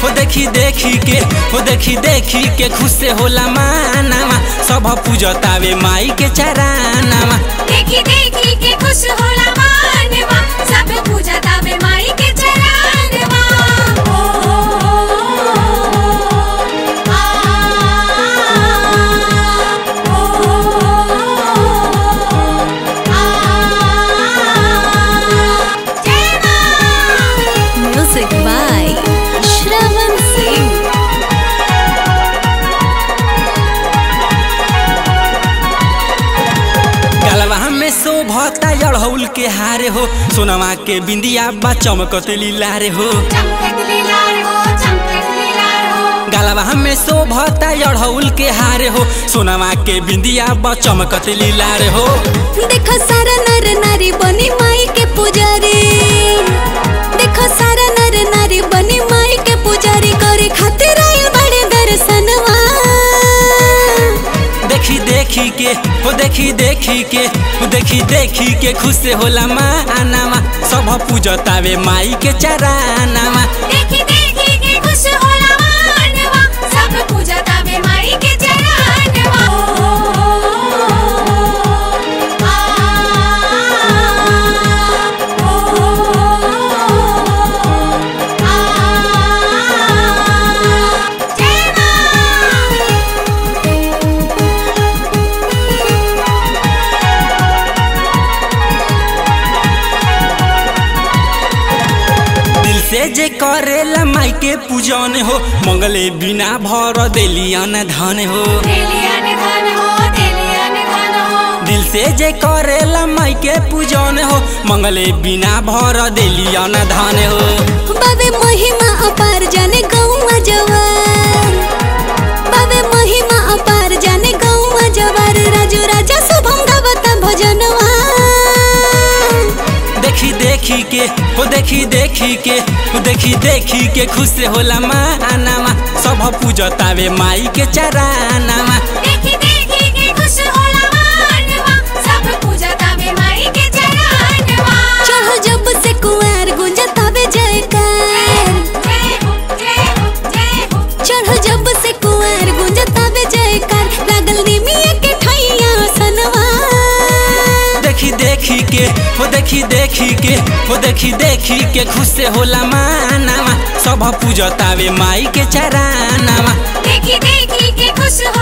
हो देखी देखी के हो देखी देखी के खुश से होला मानावा सब पूजतावे माई के चरानावा देखी देखी के खुश होला मानवा सब पूजा तावे माई के चरणवा ओ आ ओ आ जय मां Music by Shravan Singh. गलवा में शोभता अड़हुल के हारे हो सोनवा के बिंदिया बा चमकत लीलारे हो चमकत लीलार हो चमकत लीलार हो गलवा में शोभता अड़हुल के हारे हो सोनवा के बिंदिया बा चमकत लीलारे हो देखो सारा नर नारी बनी माई के पुजारी देखो सारा नर नारी बनी माई के पुजारी करे खातिर आइल बड़े दर्शनवा देखी देखी के हो देखी देखी के हो देखी देखी के खुश से होला मानावा सब पूजतावे माई के चरानावा देखी देखी के खुश होला मानवा सब पूजा तावे माई के चरणवा आ ओ जय मां दिल से जे करेला माई के पूजन हो मंगले बिना भर देलियन धन हो देलिया निधन हो देलिया निधन हो दिल से जे करेला माई के पूजन हो मंगले बिना भर देलियन धन हो बाबे महिमा अपार जाने गौवा जवार बाबे महिमा अपार जाने गौवा जवार राजू राजा शुभम गावता भजनवा देखी देखी के हो देखी देखी के हो देखी देखी के खुश से होला मानावा सब पूजतावे माई के चरानावा देखी देखी के खुश होला मानवा सब पूजा तावे माई के चरणवा चढ़ जब से कुआर गुंजतावे जयकार जय हो जय हो जय हो चढ़ जब से कुआर गुंजतावे जयकार लागल निमिया के ठैया सनवा देखी देखी के हो देखी देखी के हो देखी देखी के खुश से होला मानावा सब पूजतावे माई के चरानावा देखी देखी के खुश